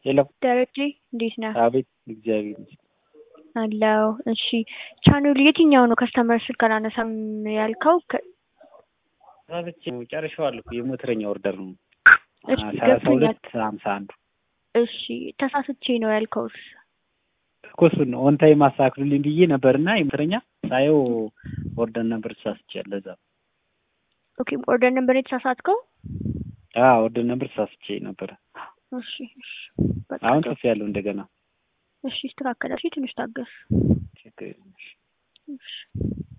የለም ደረጀ እንዴት ነህ? አቤት እግዚአብሔር ይመስገን። አለው። እሺ ቻናሉ የትኛው ነው ከስተመር ስልክ አላነሳም ያልከው? ከ- ብቻ ጨርሼዋለሁ። የሞተረኛ ኦርደር ነው እሺ ሰላሳ ገብቶኛል። ሁለት ሀምሳ አንዱ እሺ ተሳስቼ ነው ያልከውስ? እኮ እሱን ነው ኦን ታይም አስተካክሉልኝ ብዬ ነበርና የሞተረኛ ሳየው ኦርደር ነበር ተሳስቻለሁ። ለዛ ኦኬ ኦርደር ነበር የተሳሳትከው? አዎ ኦርደር ነበር ተሳስቼ ነበረ። እሺ እሺ በቃ አሁን ጥሩ። ጽፌ ያለው እንደገና እሺ ይስተካከላል። እሺ ትንሽ ታገስ። ችግር የለም። እሺ